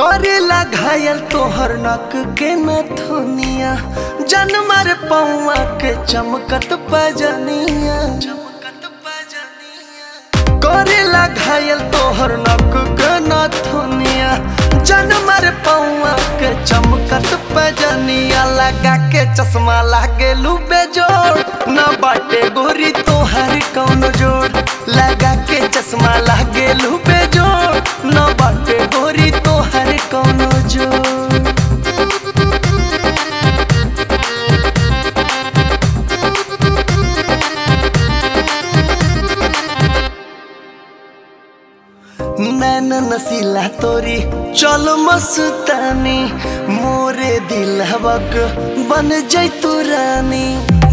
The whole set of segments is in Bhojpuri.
करेला घायल तोहर नक के नथुनिया जनमर पौआ के चमकत पजनिया करेला घायल तोहर नक के नथुनिया जनमर पौआ के चमकत पजनिया लगा के चश्मा लागे बेजोड़ न बाटे गोरी तोहर कौन जोड़ लगा के चश्मा लागे बेजोड़ न बाटे गोरी तोहर कौन जोड़ नैन नसीला तोरी चल मस्तानी मोरे दिल हवक बन जैतू रानी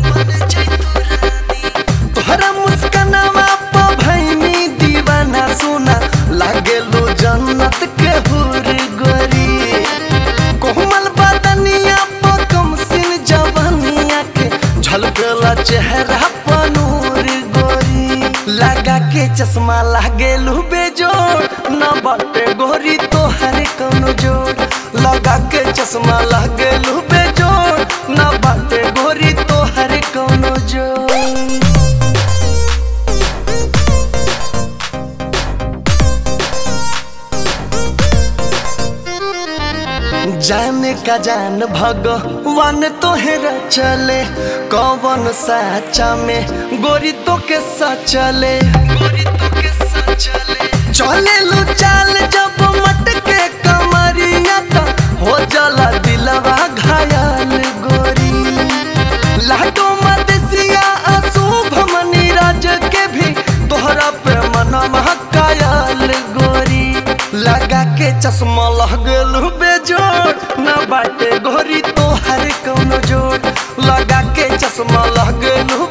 तोहरा मुस्कनवा प भैनी दीवाना सोना लागेलो जन्नत के हुर गोरी कोमल बदनिया प कम सिन जवानिया के झलकला चेहरा प नूर गोरी लगा के चश्मा लागेलू बेजोड़ न बाटे गोरी तोहर कौनो जोड़ लगा के चश्मा लागेलू बेजोड़ न बाटे गोरी तोहर कौनो जोड़ जाने का जान भगवान तोहरा चले कौन साचा में गोरी तो के सचले गोरी तो के सचले चले लो चाल जब मटके कमरिया तो हो जाला दिलवा घायल गोरी लाडो मदसिया अशुभ मनी राज के भी तोहरा पे मनवा कायल गोरी लगा के चश्मा लगल बेजोड़ न बाटे गोरी तोहर कौनो जोड़ लगा के चश्मा लगल